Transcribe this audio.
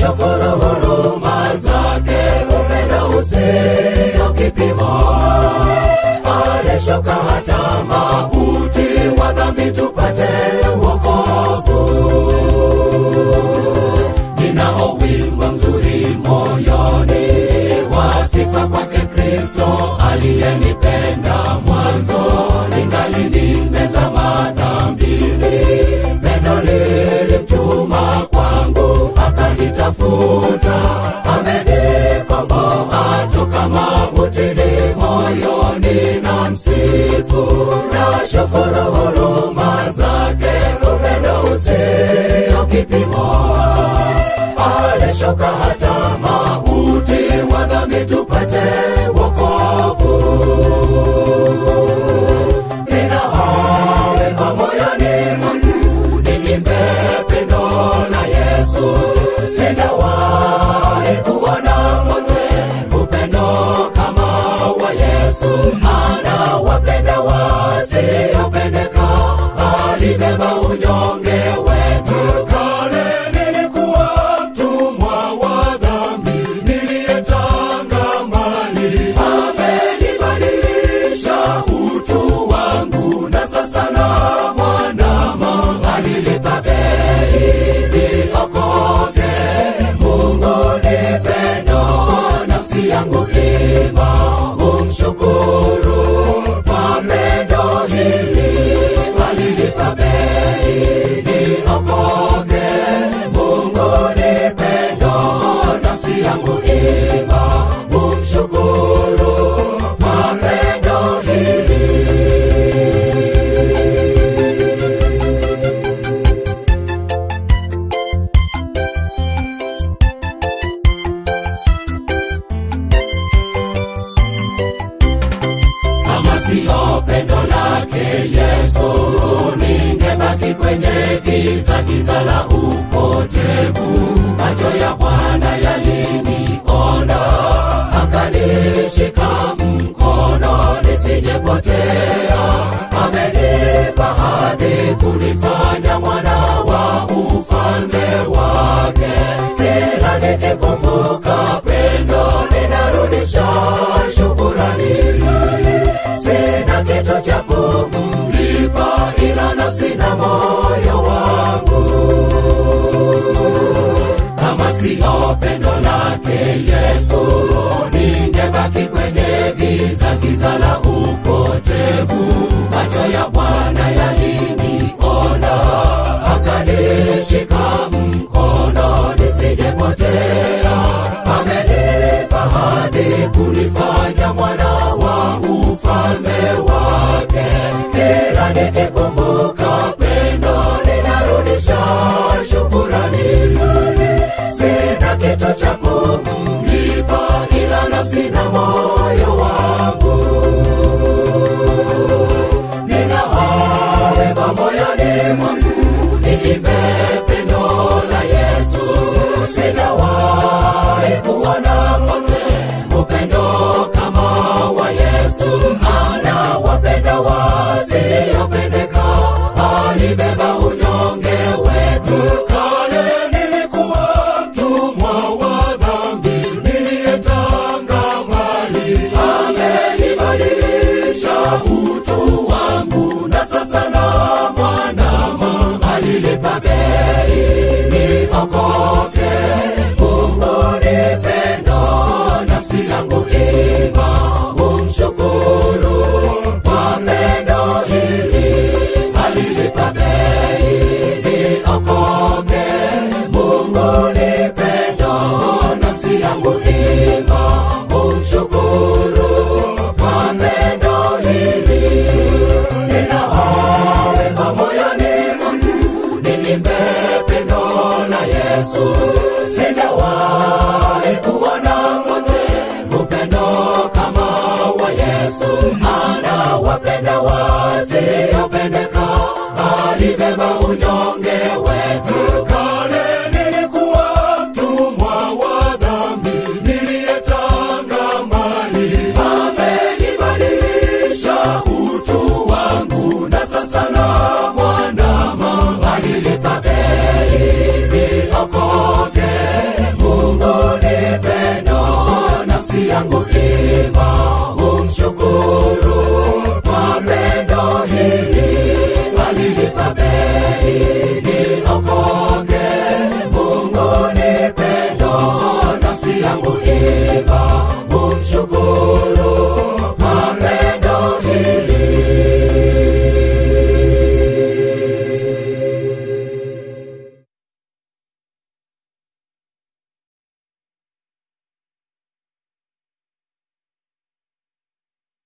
shukuru huruma zake, upendo usio kipimo. Alishuka hata mauti wa dhambi tupate wokovu. Ninao wimbo mzuri moyoni wa sifa kwake Kristo aliyenipenda mwanzo, ningali nimezama dhambini. Pendo lilimtuma kwangu, akanitafuta, amenikomboa toka mautini. Moyoni na msifu na shukuru huruma zake, upendo usio kipimo alishuka hata mauti wa dhambi tupate wokovu. Nina wema moyoni mwangu, niimbe pendo la Yesu. Sijawahi kuona mote upendo kama wa Yesu. Anawapenda wasiopendeka, alibeba unyonge wetu. Kale nilikuwa mtumwa wa dhambi, niliyetanga mbali. Amenibadilisha utu wangu, na sasa na mwanama. Alilipa bei niokoke. Mungu ni pendo, nafsi yangu ima umshukuru kwa pendo hili. Alilipa bei niokoke. Mungu ni pendo, nafsi yangu ima umshukuru kwa pendo hili. kama siyo pendo lake Yesu, ningebaki kwenye giza, giza la upotevu. Macho ya Bwana yaliniona, akanishika mkono nisijepotea. Amenipa hadhi kunifanya mwana wa ufalme wake. Kila nikikumbuka pendo, ninarudisha shukurani sina kitu cha kumlipa ila nafsi na moyo wangu. Kama siyo pendo lake Yesu, ningebaki kwenye giza, giza la upotevu. Macho ya Bwana yaliniona, akanishika mkono nisijepotea. Amenipa hadhi kunifanya mwana wa ufalme wake. Kila nikikumbuka pendo, ninarudisha shukurani. Sina kitu cha kumlipa ila nafsi na moyo wangu. Nina wema moyoni mwangu, niimbe pendo la Yesu. Sijawahi kuona mote upendo kama wa Yesu. Anawapenda wasiopendeka, alibeba unyonge wetu. Kale nilikuwa mtumwa wa dhambi, niliyetanga mbali. Amenibadilisha utu wangu, na sasa na mwanama. Alilipa bei niokoke. Mungu ni pendo, nafsi yangu ima umshukuru kwa pendo hili. Alilipa bei niokoke. Mungu ni pendo, nafsi yangu ima umshukuru kwa pendo hili. Nina wema moyoni mwangu, niimbe pendo la Yesu. Sijawahi kuona mote upendo kama wa Yesu. Anawapenda wasiopendeka, alibeba unyonge wetu.